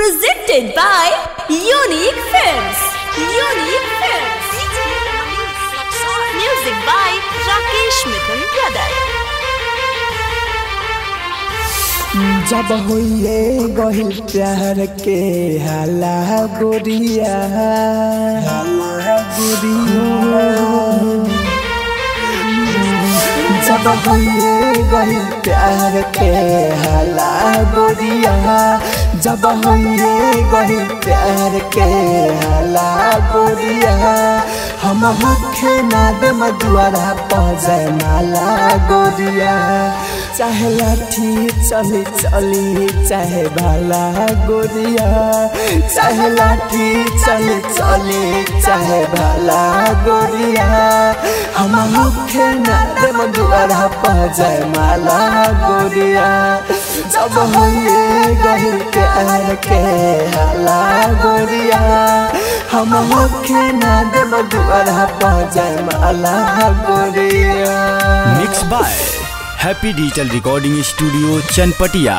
Presented by Unique Films. Unique Films. Music by Rakesh Mithun Brother. जब होइए गहिल प्यार के हाला गोरिया हाला गोरिया जब होइए गहिल प्यार के हाला गोरिया जब होइए गहिल प्यार के हाला गोरिया हम मुखे नाद मधुआरा पजय माला गोरिया चाहे लाठी चली चली चाहे भाला गोरिया चाहे लाठी चली चली चाहे भाला गोरिया हम मुखे नाद मधुआरा पजय माला गोरिया जब होइए गहिल के आर के हाला गोरिया हम मुखे नाद मधुआरा पजय माला गोरिया mix by happy digital recording studio Chanpatia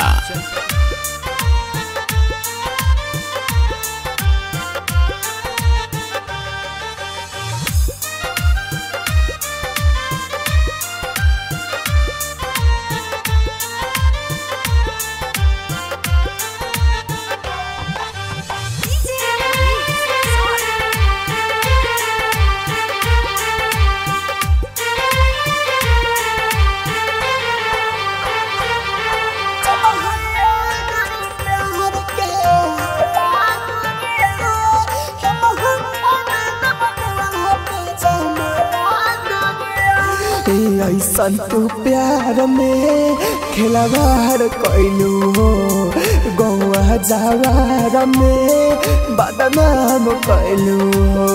ऐसन तू प्यार में खिलवाड़ कैलू हो गौआ जावार में बदनाम कैलू हो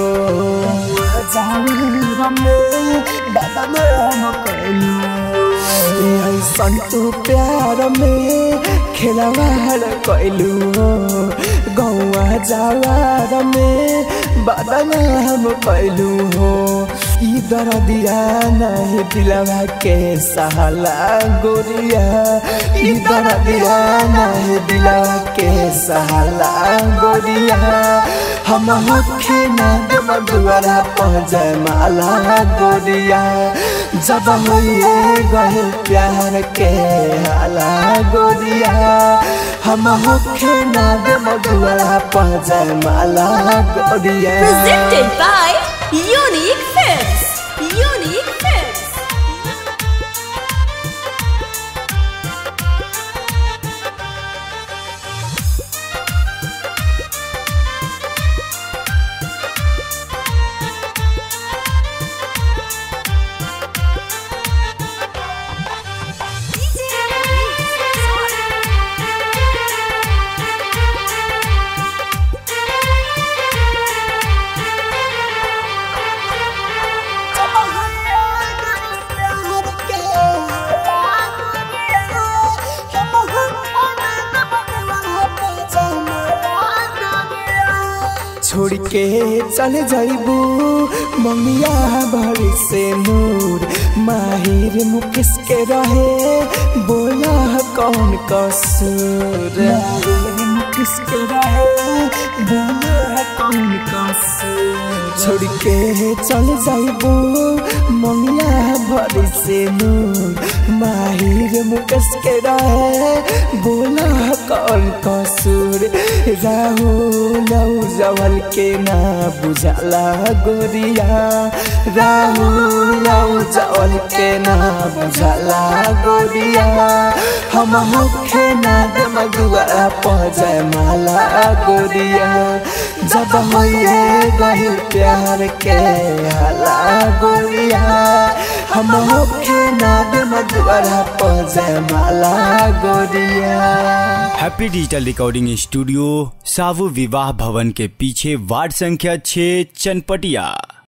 जावार में बदनाम कैलू ऐसन तू प्यार में खिलवाड़ कैलू हो गौआ जावार में बदनाम कैलू हो ई दरदिया नहीं दिलवा के सहला गोरिया ई दरदिया नहीं दिलवा के सहला गोरिया हम होखे ना मधुआरा पहुँचे माला गोरिया जब होइए गए प्यार के हाला गोरिया हम होखे ना मधुआरा पहुँचे माला गोरिया Presented by Unique Films. Unique Films. छोड़ के चल जाइबू मंगिया भरी से नूर माहिर मुकेश के रहे बोला कौन कसूर माहिर मुकेश के रहे बोला कौन कसूर छोड़ के चल जाइबू मंगिया भरी से नूर माहिर मुकेश के रहे बोला कौन कसूर राहुल जवल के ना बुझाला गोरिया राहुल जवल के ना बुझाला गोरिया हम मुखे ना मधुआ पहुँचे माला गोरिया जब होइए गहिल प्यार के हाला गोरिया हम मुखे ना मधुआ पहुँचे माला गोरिया हैप्पी डिजिटल रिकॉर्डिंग स्टूडियो सावु विवाह भवन के पीछे वार्ड संख्या 6 चनपटिया